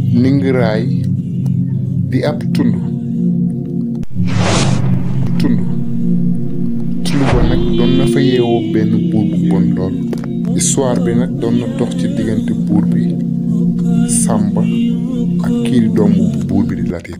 ningiraay di ab tund tund tund ba nag doon na fa yeewoo benn buur bu bon lool histoire bi nag doon na dox ci diggante buur bi Sàmba ak kii di doomu buur bi di Latir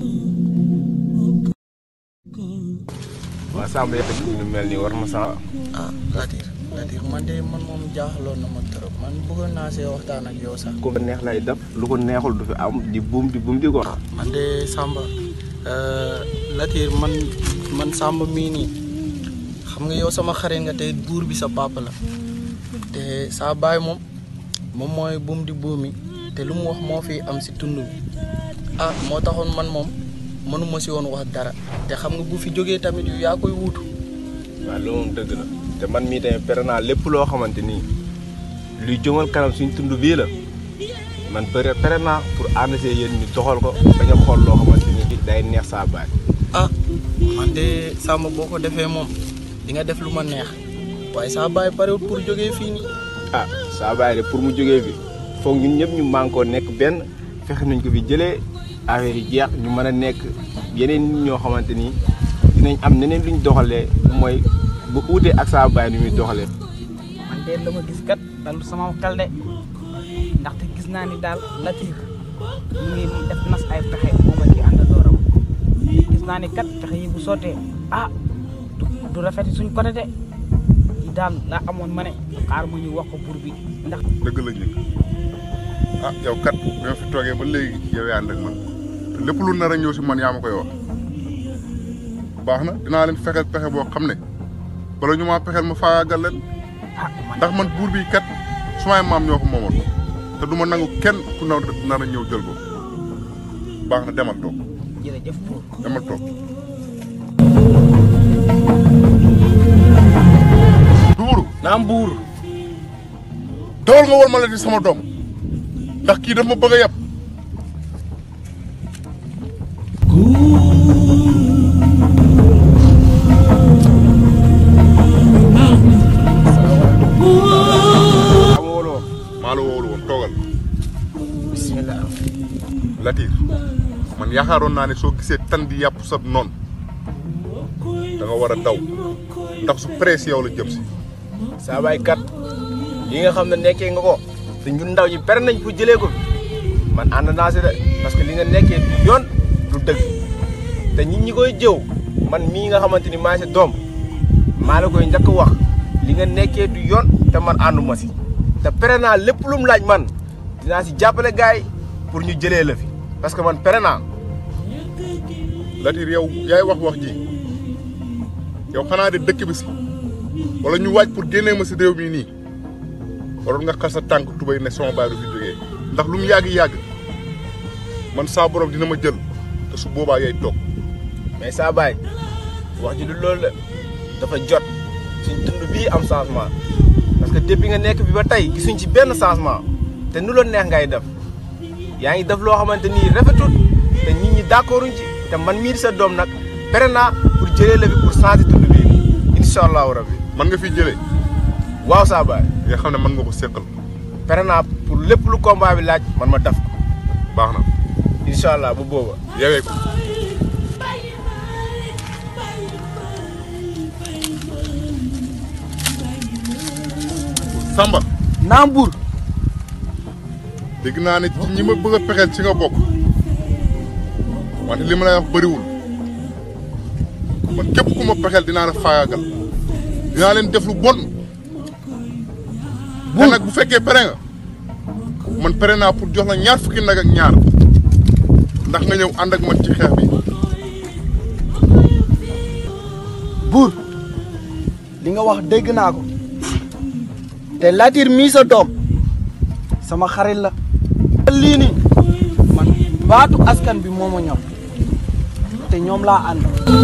waaw Samba yëpp lu mel nii war ma sa ah Latir Latir man de man moom jaaxaloon na ma trop man bëggoon naa see waxtaan ak yow sax. ko neex lay def lu ko neexul du fi am di buum di buum di ko man de Samba Latir man man Samba mii nii xam nga yow sama xarit nga te buur bi sa papa la te saa baay moom moom mooy buum di buumi te lu mu wax moo fi am si tund bi ah moo taxoon man moom mënuma si woon wax dara te xam nga bu fi jógee tamit yu yaa koy wuutu. waaw loolu moom dëgg la te man mii tamit pere naa lépp loo xamante nii luy jëmal kanam suñ tund bii la man pere pere naa pour ànd see yéen ñu doxal ko bañ a xool loo xamante ni day neex saa baay ah man de Samba boo ko defee moom di nga def lu ma neex waaye saa baay parewut pour jógee fii nii. ah saa baay de pour mu jógee fi foog ñun ñëpp ñu mànkoo nekk benn fexe nañ ko fi jëlee affaire yi jeex ñu mën a nekk yeneen nit ñoo xamante ni dinañ am neneen luñ doxalee mooy bu uutee ak saa baay ni muy doxalee. man de la ma gis kat dalu sama xel de ndaxte gis naa ni daal Latir mu ngi def nas ay pexe moom ak ki àndandooram gis naa ni kat pexe yi bu sottee ah du du rafet suñ côté de yi daal laa amoon ma ne xaar mu ñu wax ko buur bi ndax dëgg la ñu ah yow kat bi ma fi toogee ba léegi yow yaa ànd ak man te lépp lu nar a ñëw si man yaa ma koy wax baax na dinaa leen fexeel pexe boo xam ne bala ñu maa pexeel ma faagaagal leen ah man ndax man buur bi kat sumay maam ñoo ko moomoon te du ma nangu kenn ku nar nar a ñëw jël ko baax na demal toog jërëjëf buur demal toog. duuru naam buur dawal nga war ma la di sama doom ndax kii daf ma bëgg a yab maa ma wóoloo maa la woowul woon toogal bisimilah. Latir man yaakaaroon naa ne soo gisee tan di yàpp sa noon da nga war a daw ndax su presse yow la jëm si saa baay kat yi nga xam ne nekkee nga ko te ñun ndaw ñi pere nañ pour jëlee ko fi man ànd naa si de parce que li nga nekkee du yoon du dëgg te nit ñi koy jëw man mii nga xamante ni maa si doom maa la koy njëkk wax li nga nekkee du yoon te man ànduma si te pere naa lépp lu mu laaj man dinaa si jàppale gars yi pour ñu jëlee la fi parce que man pere naa Latir yow yaay wax wax ji yow xanaa de dëkk bi si wala ñu waaj pour génnee ma si réew mii nii waroon nga xas sa tànk tubay ne sama baay du fi jógee ndax lu mu yàgg-yàgg man saa borom dina ma jël te su boobaa yay toog mais saa baay wax ji du loolu la dafa jot suñ tund bii am changement parce que depuis nga nekk bi ba tey gisuñ ci benn changement te nu la neex ngay def yaa ngi def loo xamante ni rafetul te nit ñi d'accorduñ ci te man mii di sa doom nag pere naa pour jëlee la fi pour changer tund bii incha allahu rabbi man nga fiy jëlee waaw saa baay nga xam ne mën nga ko séqal pere naa pour lépp lu combat bi laaj man ma def ko baax na incha allah bu booba yewee ko Samba naam buur dégg naa ne ci ñi ma bëgg a pexeel ci nga bokk wante li ma lay wax bëriwul man képp ku ma pexeel dinaa la faagaagal dinaa leen def lu bon te nag bu fekkee pere nga man pere naa pour jox la ñaar fukki nag ak ñaar ndax nga ñëw ànd ak man ci xeex bi buur li nga wax dégg naa ko te Latir mii sa doom sama xarit la lii nii man baatu askan bi moo ma ñor te ñoom laa ànd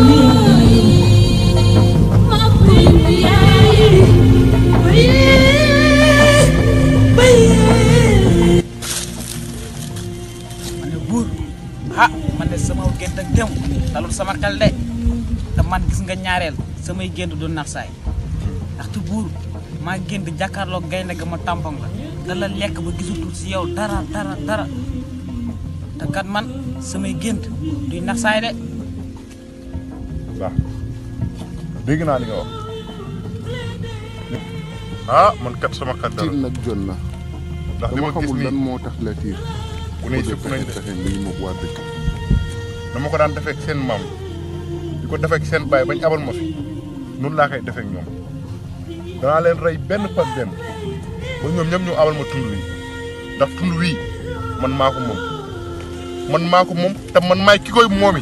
ma ne buur ah man de sama gént ak dem dalul sama xel de te man gis nga ñaareel samay gént du nax saay ndaxte buur maa gént jàkkaarloog gaynde ga ma tampon la da la lekk ba gisatul si yow dara dara dara te kat man samay gént duy nax saay de waaw dégg naa li nga wax ah man kat sama xel dara tiir nag jot na ndax li ma dama gis xamul lan nii moo tax la tiir bu ne sëpp nañ de fexe mbir moom waa dëkk dama ko daan defee ak seen maam di ko defee ak seen baay bañ abal ma fi noonu laa koy defee ak ñoom danaa leen rey benn par benn ba ñoom ñëpp ñu abal ma tund wi ndax tund wii man maa ko moom man maa ko moom te man maay ki koy moomi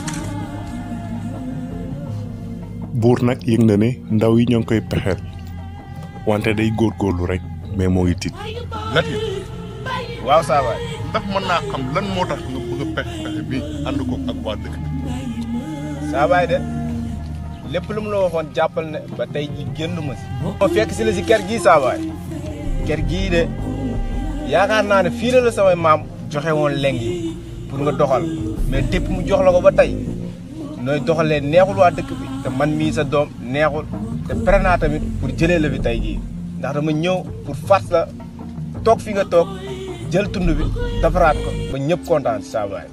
buur nag yëg na ne ndaw yi ñoo ngi koy pexeel wante day góorgóorlu rek mais moo ngi tiit Latir waaw saa waay ndax mën naa xam lan moo tax nga bëgg a pexe pexe bi ànd ko ak waa dëkk bi saa waay de lépp lu mu la waxoon jàppal ne ba tey ji génn ma si ma fekk si la si kër gii saa waay kër gii de yaakaar naa ne fii la la samay maam joxe woon leng yi pour nga doxal mais tépp mu jox la ko ba tey nooy doxalee neexul waa dëkk bi te man mii sa doom neexul te pare naa tamit pour jëlee la fi tey jii ndax dama ñëw pour fat la toog fi nga toog jël tund bi defaraat ko ba ñëpp kontaan si saa waay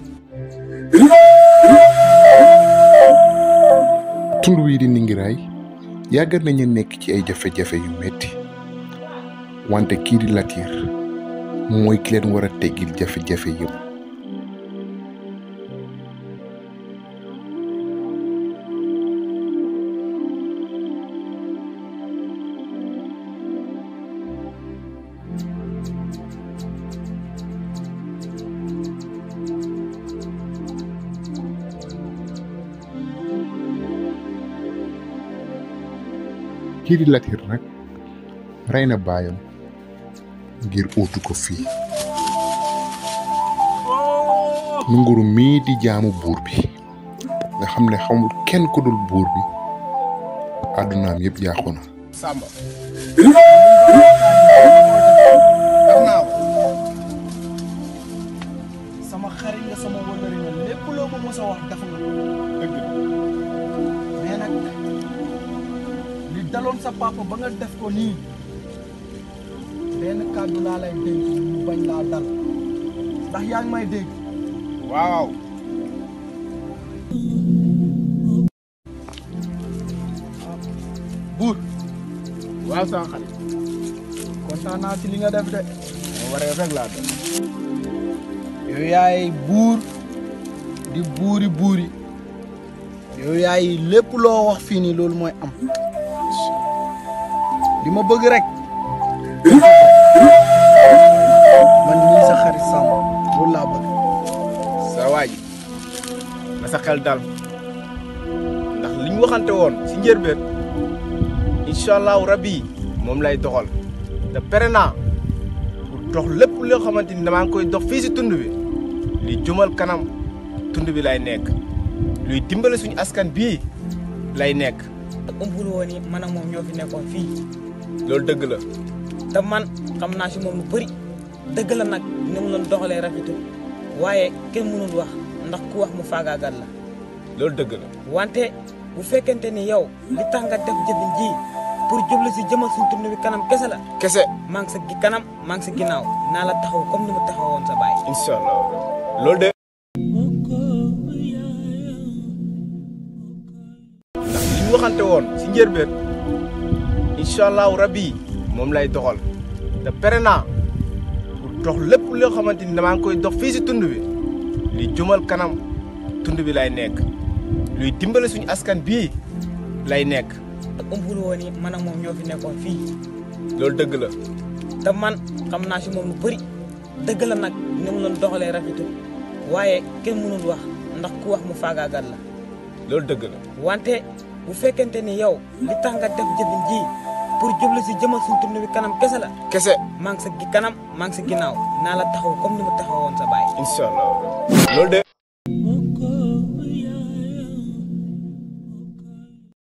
tund wii di Ningiraay yàgg nañu nekk ci ay jafe-jafe yu metti wante kii di Latir mooy ki leen war a teggil jafe-jafe yëpp kii di Latir nag rey na baayam ngir uutu ko fii nunguru mii di jaamu buur bi nga xam ne xamul kenn ku dul buur bi àddunaam yëpp yàqu na Samba. def naa ko. sama xarit nga sama wëllëri nga lépp loo ma mos a wax def nga ko dëgg la. mais nag li daloon sa papa ba nga def ko nii benn kàddu laa lay dénk mu bañ laa dal ndax yaa ngi may dégg waaw. buur waaw sama xarit. kontaan naa ci li nga def de moo waree rek laa def. yow yaay buur di buuri buuri yow yaay lépp loo wax fii nii loolu mooy am li ma bëgg rek man nii sa xarit Samba loolu laa bëgg sa waa ji na sa xel dal ndax li ñu waxante woon si njëlbeen incha allahu rabbi moom lay doxal te pare naa pour dox lépp loo xamante ni damaa ngi koy dox fii si tund bi li jumal kanam tund bi lay nekk luy dimbale suñu askan bii lay nekk umpul woon ni man ak moom ñoo fi nekkoon fii loolu dëgg la te man xam naa si moom lu bëri dëgg la nag ni mu doon doxalee rafetul waaye kenn mënul wax ndax ku wax mu faagaagal la loolu dëgg la wante bu fekkente ni yow li tax nga def jëfin ji pour jublu si jëmal suñ tund bi kanam kese la kese maa ngi sa gi kanam maa ngi sa ginnaaw naa la taxaw comme ni mu taxawoon sa baay incha allah loolu de ndax li ñu waxante woon si njëlbeen incha allahu rabbi moom lay doxal te pare naa pour dox lépp loo xamante ni damaa ngi koy dox fii si tund bi li jumal kanam tund bi lay nekk luy dimbale suñu askan bii lay nekk umpul woon ni man ak moom ñoo fi nekkoon fii loolu dëgg la te man xam naa si moom lu bëri dëgg la nag ni mu doon doxalee rafetul waaye kenn mënul wax ndax ku wax mu faagaagal la loolu dëgg la wante bu fekkente ni yow li tax nga def jëfin ji pour jublu si jëmal suñ tund bi kanam kese la kese maa ngi sa gi kanam maa ngi sa ginnaaw naa la taxaw comme ni mu taxawoon sa baay incha allah loolu de